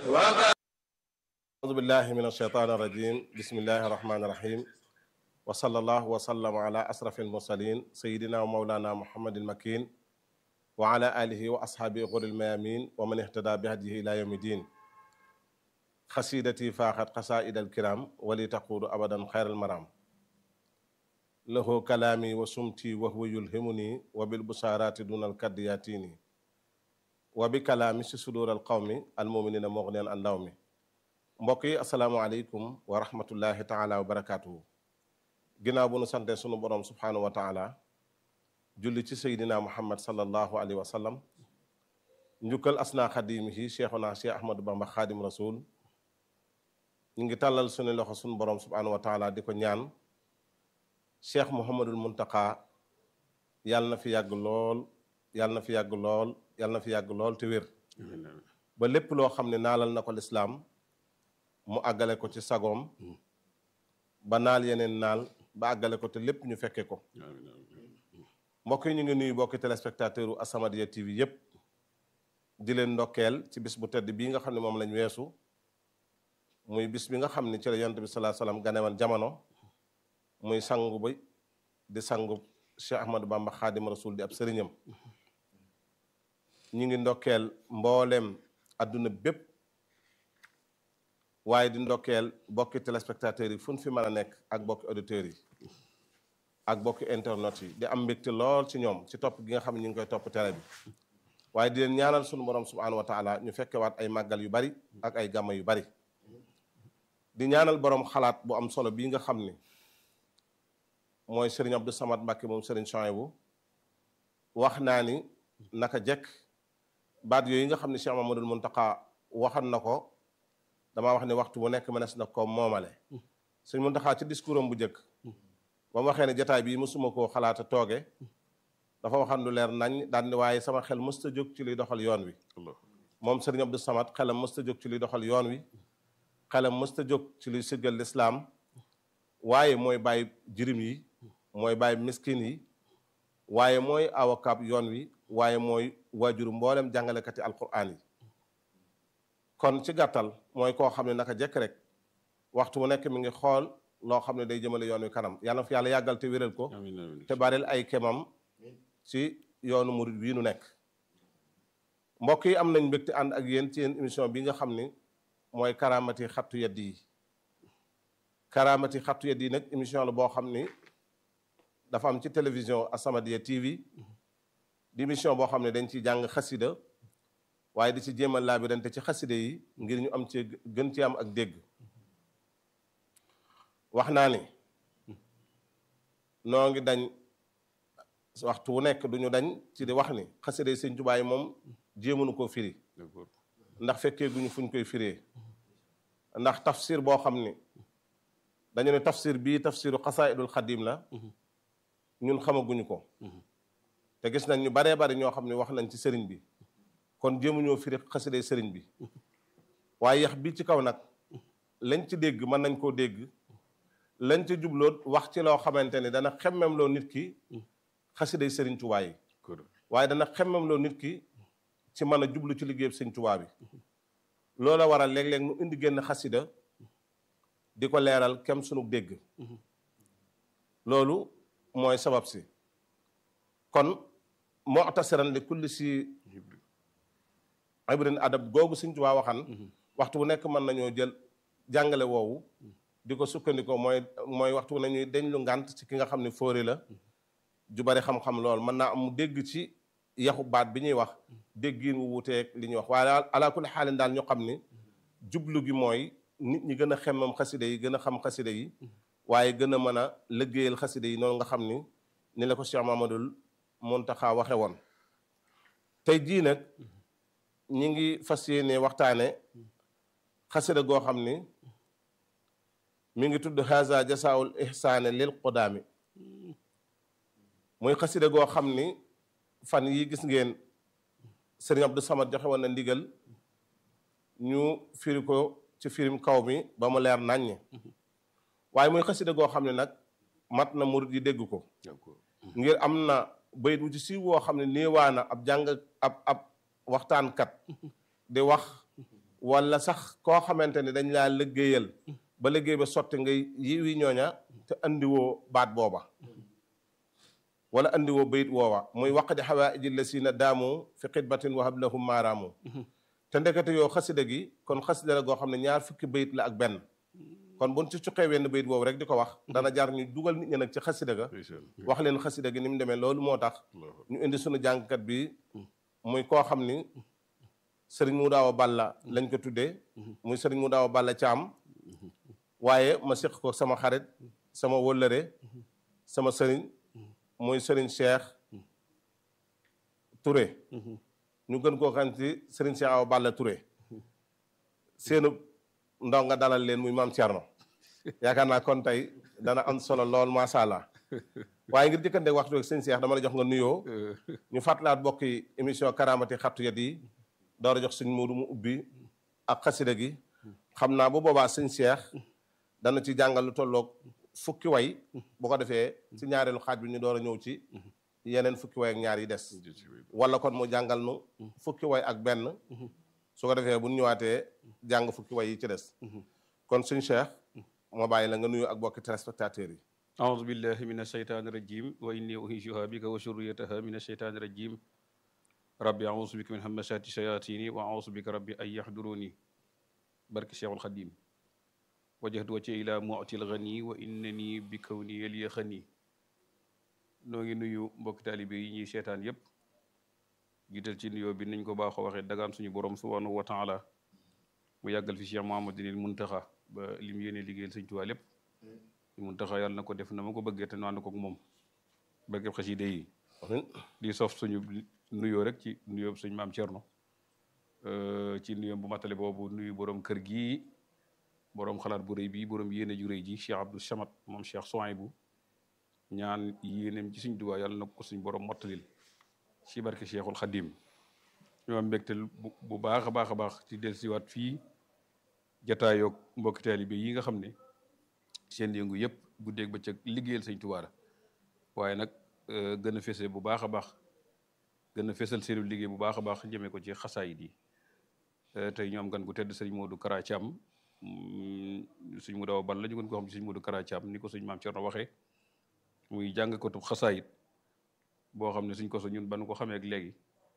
أعوذ بالله من الشيطان الرجيم بسم الله الرحمن الرحيم وصلى الله وسلم على أشرف المرسلين سيدنا ومولانا محمد المكين وعلى آله وأصحابه غر الميامين ومن اهتدى بهديه إلى يوم الدين خسيدتي فاخت قصائد الكرام ولتقول أبدا خير المرام له كلامي وسمتي وهو يلهمني وبالبشارات دون الكد ياتيني وبكلامي في صدور القوم المؤمنين مغنيا عن لومي mbokk yi asalaamaaleykum wa rahmatullahi taala wa barakaatuhu ginnaaw bu nu sante sunu borom subhaanahu wa taala julli ci seydina muhammad sallallahu alayhi wa sallam njukkal asna xadimihi cheikhuna cheikh ahmadou bamba xaadim rasul ñu ngi tàllal sunu loxo sunu borom subhaanahu wa taala di ko ñaan cheikh muhammadul muntaka yàlla na fi yàgg lool yàlla na fi yàgg lool yàlla na fi yàgg lool te wér ba lépp loo xam ne naalal na ko lislaam mu àggale ko ci sagoom ba naal yeneen naal ba àggale ko te lépp ñu fekke ko mbokk yi ñu ngi nuyu bokki téléspectateur u As-Samadiyya TV yépp di leen ndokkeel ci bis bu tedd bii nga xam ne moom lañ weesu muy bis bi nga xam ne ci la yonent bi salaa salaam ganewan jamono muy sangu ba di sangu Cheikh Ahmadou Bamba Xaadim Rasul di ab sëriñam ñu ngi ndokkeel mboolem adduna bépp waaye di ndokkeel bokki téléspectateurs yi fu ñu fi mën a nekk ak bokki auditeurs yi ak bokki internet yi di am mbégte lool ci ñoom ci topp gi nga xam ne ñu ngi koy topp télé bi waaye di leen ñaanal sunu borom subhanahu wa taala ñu fekkewaat ay màggal yu bari ak ay gàmma yu bari di ñaanal borom xalaat bu am solo bii nga xam ni mooy Serigne Abdou Samad Mbacke moom Serigne Chouaïbou wax naa ni naka jekk baat yooyu nga xam ne Cheikh Mamadou Mountakha waxan na ko damaa wax ne waxtu bu nekk mënees na ko moomale sëñ Muntaxa ci discours am bu njëkk ba mu waxee ne jataay bii mësuma koo xalaata tooge dafa waxan lu leer nañ daan ni waaye sama xel mësta jóg ci liy doxal yoon wi moom sëriñ Abdou Samad xelam mësta jóg ci liy doxal yoon wi xelam mësta jóg ci liy siggal lislaam waaye mooy bàyyi jirim yi mooy bàyyi miskin yi waaye mooy avocat yoon wi waaye mooy waajuru mboolem jàngalekati alquran yi kon ci gàttal mooy koo xam ne naka jekk rek waxtu mu nekk mi ngi xool loo xam ne day jëmale yoon wi kanam yàlla na fi yàlla yàggal te wéral ko te baril ay kemam ci yoonu murid bii nu nekk mbokk yi am nañ mbégte ànd ak yéen ci yéen émission bi nga xam ni mooy karaamati xattu yedd yi karaamati xattu yedd yi nag émission la boo xam ni dafa am ci télévision As-Samadiyya TV di émission boo xam ne dañ ciy jàng xasida waaye di ci jéem a laabirante ci xaside yi ngir ñu am ci gën ci am ak dégg wax naa ni noo ngi dañ waxtu wu nekk duñu dañ ci di wax ni xaside yi sëñ Tuubaa yi moom jéemunu koo firi ndax fekkee guñu fuñ koy firee ndax tafsir boo xam ni dañu ne tafsir bii tafsiru xasaidul xadim la ñun xamaguñu ko te gis nañ ñu baree bari ñoo xam ne wax nañ ci sëriñ bi kon jéemuñoo firi xaside sëriñ bi waaye yax bi ci kaw nag lañ ci dégg mën nañ koo dégg lañ ci jubloo wax ci loo xamante ni dana xemmem loo nit ki xaside sëriñ Tuubaa yi waaye dana xemmem loo nit ki ci mën a jublu ci liggéeyam sëriñ Tuubaa bi loola waral léeg-léeg nu indi génn xasida di ko leeral kem sunu dégg loolu mooy sabab si kon mu'tasiran li kulli si ibrin adab googu Sëñ Tuubaa waxan waxtu bu nekk mën nañoo jël jàngale woowu di ko sukkandikoo mooy mooy waxtu bu nañuy deñ lu ngànt ci ki nga xam ne fóore la ju bari xam-xam lool mën naa am mu dégg ci yaxu baat bi ñuy wax déggiin wu wuteeg li ñuy wax waaye ala kulli xaalin daal ñu xam ni jublu gi mooy nit ñi gën a xemmam xaside yi gën a xam xaside yi waaye gën a mën a liggéeyal xaside yi noonu nga xam ni ni la ko Cheikh Mamadul Muntaxa waxe woon tey jii nag ñi ngi fas yéene waxtaane xasida goo xam ni mi ngi tudd haza jasaawul ihsaane lil qudaami muy xasida goo xam ni fan yi gis ngeen sëriñ Abdou Samad joxe woon na ndigal ñu firi ko ci firim kaw mi ba mu leer naññ waaye muy xasida goo xam ne nag mat na murid yi dégg ko ngir am na bayit wu ci siiw woo xam ne néewaana ab jàng ab ab waxtaankat di wax wala sax koo xamante ni dañ laa liggéeyal ba liggéey ba sotti ngay yiwi ñooña te andiwoo baat booba wala andiwoo bayit woowa muy waqdi xawaaiji lasina daamu fi xidmatin wahab lahum maaraamu te ndekete yoo xasida gi kon xasida la goo xam ne ñaar fukki bayit la ak benn kon buñ ci cuqee wenn bayit boobu rek di ko wax dana jar ñu dugal nit ñi nag ci xasida ga wax leen xasida gi ni mu demee loolu moo tax ñu indi sunu jàngkat bi muy koo xam ni sëriñ mu daaw balla lañ ko tuddee muy sëriñ mu daaw balla caam waaye ma séq ko sama xarit sama wëllëre sama sëriñ muy sëriñ Cheikh Touré ñu gën koo xam ci sëriñ Cheikh Awa Balla Touré seenu ndaw nga dalal leen muy maam Thierno yaakaar naa kon tey dana am solo lool macha allah waaye ngir jëkkante waxtu ak sëñ Cheikh dama la jox nga nuyoo ñu fàttalaat bokki émission karamati xattu yat yi door a jox sëñ Moodu mu ubbi ak xasida gi xam naa bu boobaa sëñ Cheikh dana ci jàngal lu tolloog fukki way bu ko defee ci ñaareelu xaaj bi ñu door a ñëw ci yeneen fukki way ak ñaar yi des wala kon mu jàngal nu fukki way ak benn su ko defee bu ñu ñëwaatee jàng fukki way yi ci des kon suñ Cheikh moo bàyyi la nga nuyu ak bokki téléspectateurs yi أعوذ بالله من الشيطان الرجيم وإني أهيجها بك وشريتها من الشيطان الرجيم ربي أعوذ بك من همسات الشياطين وأعوذ بك ربي أن يحضروني برك الشيخ الخديم وجهت وجهي إلى معطي الغني وإنني بكوني لي خني noo ngi nuyu mbokk taalibe yi ñuy seetaan yépp jiital ci nuyoo bi niñ ko baaxoo waxee dagaan suñu borom subhanahu wa taala mu yàggal fi Cheikh Mouhamadinil Muntaxa ba lim yéene liggéeyal Sëñ Tuubaa lépp Muntaxa yàlla na ko def na ma ko bëggee te nu ànd ko ak moom barkeb xasida yi di sof suñu nuyoo rek ci nuyoo suñu maam Thierno ci nuyoo bu matale boobu nuyu borom kër gi borom xalaat bu rëy bi borom yéene ju rëy ji Cheikh Abdou Samad moom Cheikh Souhaïbou ñaan yéeneem ci suñ Tuubaa yàlla na ko suñ borom mottalil ci barke Cheikhul Khadim ñoo am mbégte bu baax a baax a baax ci dellusiwaat fii jataayoog mbokki taalibe yi nga xam ne seen yëngu yëpp guddeeg bëccëg liggéeyal sëñ Tuubaa la waaye nag gën a fese bu baax a baax gën a fesal seenu liggéey bu baax a baax jëmee ko ci xasaayid yi tey ñoom gan gu tedd sëñ Modou Kara Thiam suñ mu daw bal la ñu gën ko xam ci sëñ Modou Kara Thiam ni ko suñ maam Cerno waxee muy jàng ko tub xasaayid boo xam ne suñ ko so ñun ban ko xamee ak léegi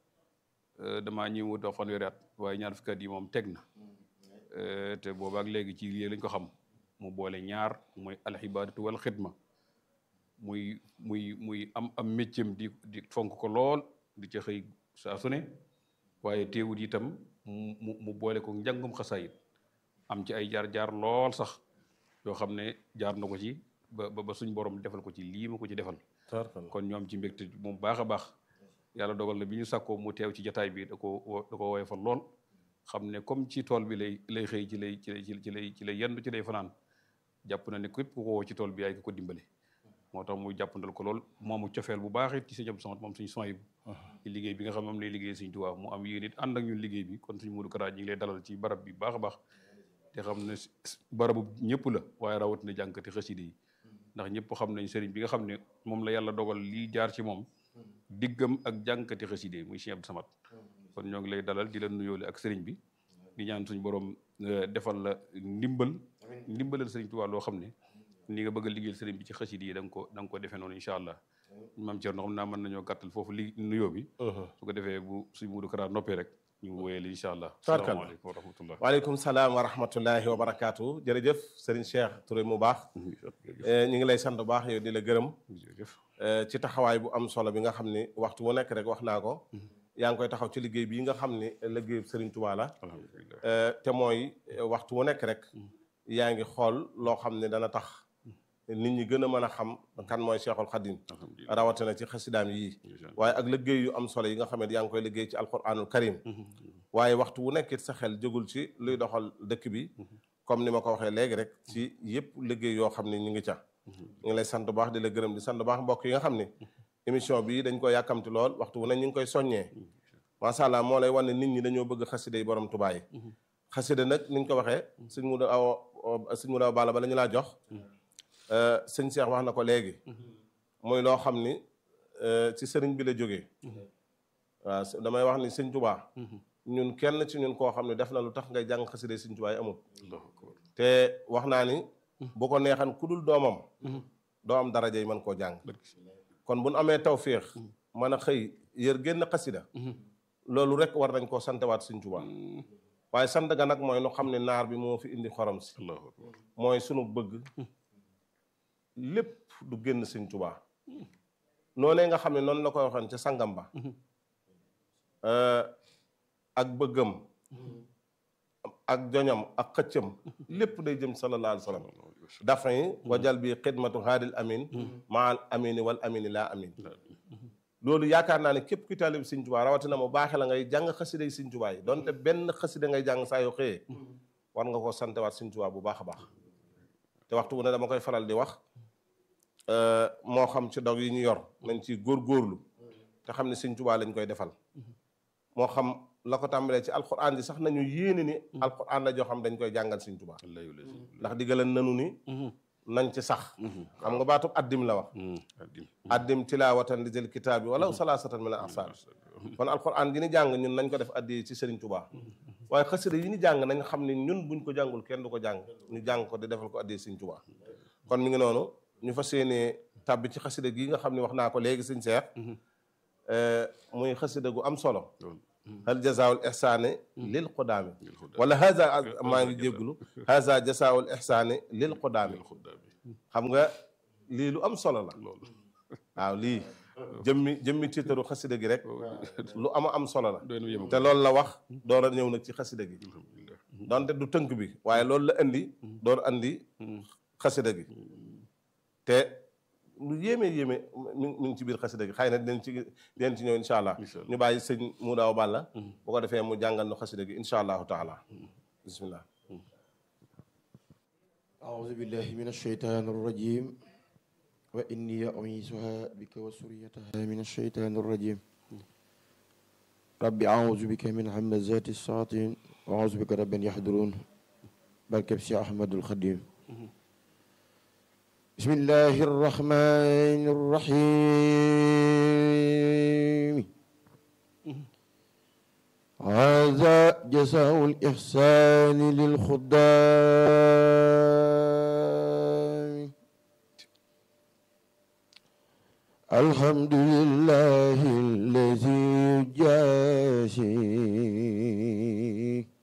damaa ñëw wut fanweeri at waaye ñaar fukki at yi moom teg na te boobaak léegi ci lii lañ ko xam mu boole ñaar mooy alxibaadatu wal xidma muy muy muy am am méccam di di fonk ko lool di ca xëy saa su ne waaye teewut itam mu mu boole ko njàngum xasaayit am ci ay jaar-jaar lool sax yoo xam ne jaar na ko ci ba ba suñ borom defal ko ci lii ma ko ci defal kon ñoom ci mbégte moom baax a baax yàlla dogal na bi ñu sàkkoo mu teew ci jataay bi da ko da ko woyofal lool xam ne comme ci tool bi lay lay xëy ci lay ci lay ci lay ci lay yendu ci lay fanaan jàpp na ne képp ku ko woo ci tool bi yaay ko ko dimbale moo tax muy jàppandal ko lool moomu cofeel bu baax it ci sëñ Abdou Samad moom suñu soy bu ci liggéey bi nga xam ne moom lay liggéey Sëñ Tuubaa mu am yéen it ànd ak ñun liggéey bi kon suñu Modou Kara ñi ngi lay dalal ci barab bi baax a baax te xam ne barabu ñëpp la waaye rawatina jànkati xaside yi ndax ñëpp xam nañ sëriñ bi nga xam ne moom la yàlla dogal lii jaar ci moom diggam ak jànkati xaside muy Sëñ Abdou Samad kon ñoo ngi lay dalal di la nuyoole ak sëriñ bi di ñaan suñu borom defal la ndimbal ndimbalal sëriñ Tuubaa loo xam ne ni nga bëgg a liggéeyal sëriñ bi ci xasida yi da nga ko da nga ko defee noonu incha allah maam Thierno xam naa mën nañoo gàttal foofu li nuyoo bi su ko defee bu suñ Modou Kara noppee rek ñu wéyale incha allah salaamaaleykum wa rahmatullah waaleykum salaam wa rahmatullahi wa barakaatu jërëjëf sëriñ Cheikh Touré mu baax ñu ngi lay sant bu baax yow di la gërëm ci taxawaay bu am solo bi nga xam ni waxtu wu nekk rek wax naa ko yaa ngi koy taxaw ci liggéey bii nga xam ni liggéey sëriñ Tuubaa la te mooy waxtu wu nekk rek yaa ngi xool loo xam ne dana tax nit ñi gën a mën a xam kan mooy Cheikhul Khadim rawatina ci xasidaam yii waaye ak liggéey yu am solo yi nga xam ne yaa ngi koy liggéey ci alquranul karim waaye waxtu wu nekkit sa xel jógul ci luy doxal dëkk bi comme ni ma ko waxee léegi rek ci yëpp liggéey yoo xam ne ñu ngi ca ñu ngi lay sant baax di la gërëm di sant baax mbokk yi nga xam ne émission bi dañ ko yàkkamti lool waxtu wu ne ñu ngi koy soññee macha allah moo lay wan ne nit ñi dañoo bëgg xasida yi borom Tuubaa yi xasida nag niñ ko waxee suñ mu da aw suñ mu da bala ba la ñu laa jox sëñ Cheikh wax na ko léegi muy loo xam ni ci sëriñ bi la jógee waaw damay wax ni sëñ Tuubaa ñun kenn ci ñun koo xam ne def na lu tax ngay jàng xasida Sëñ Tuubaa yi amul allahu akbar te wax naa ni bu ko neexan ku dul doomam doo am daraja yi mën koo jàng kon bu nu amee tawféex mën a xëy yër génn xasida loolu rek war nañ koo santewaat Sëñ Tuubaa waaye sant ga nag mooy nu xam ne naar bi moo fi indi xorom si allahu akbar mooy sunu bëgg lépp du génn Sëñ Tuubaa noonee nga xam ne noonu la koy waxoon ca sangam ba ak bëggam ak joñam ak xëccam lépp day jëm sallallahu alayhi wa sallam dafa yi wajal bi xidmatu haadil amin maal amini wal amini laa amin loolu yaakaar naa ne képp ku taalib Sëñ Tuubaa rawatina mu baaxe la ngay jàng xasida yi Sëñ Tuubaa yi donte benn xasida ngay jàng saa yoo xëyee war nga koo santewaat Sëñ Tuubaa bu baax a baax te waxtu bu ne dama koy faral di wax moo xam ci dog yi ñu yor nañ ci góorgóorlu te xam ne Sëñ Tuubaa lañ koy defal moo xam la ko tàmbalee ci alquran ji sax nañu yéene ni alquran la joo xam dañ koy jàngal Sëñ Tuubaa wallahi wallahi ndax diggalan nanu ni nañ ci sax xam nga baatub addim la wax addim addim tilaawatan li jël kitaab bi wala salaasatan min al asar kon alquran gi ni jàng ñun nañ ko def addi ci Sëriñ Tuubaa waaye xasida yi ni jàng nañ xam ne ñun buñ ko jàngul kenn du ko jàng ñu jàng ko di defal ko addi Sëriñ Tuubaa kon mi ngi noonu ñu fas yéenee tàbbi ci xasida gi nga xam ne wax naa ko léegi Sëriñ Seex muy xasida gu am solo hal jazaawul ihsaani lil qudaami wala haza maa ngi jégglu haza jazaawul ihsaani lil qudaami xam nga lii lu am solo la loolu waaw lii jëmmi jëmmi tiitaru xasida gi rek lu ama am solo la doy na yem te loolu la wax door a ñëw nag ci xasida gi alhamdulillah donte du tënk bi waaye loolu la indi door andi xasida gi te lu yéeme yéeme mi mi ngi ci biir xasida gi xëy na dinañ ci dinañ ci ñëw incha allah Incha allah. ñu bàyyi sëñ mu daaw bàlla bu ko defee mu jàngal nu xasida gi incha allahu taala bismillah أعوذ بالله من الشيطان الرجيم وإني أعيذها بك وسريتها من الشيطان الرجيم رب أعوذ بك من همزات الشياطين وأعوذ بك رب أن يحضرون بركب سي أحمد الخديم بسم الله الرحمن الرحيم هذا جزاء الإحسان للخدام الحمد لله الذي يجازي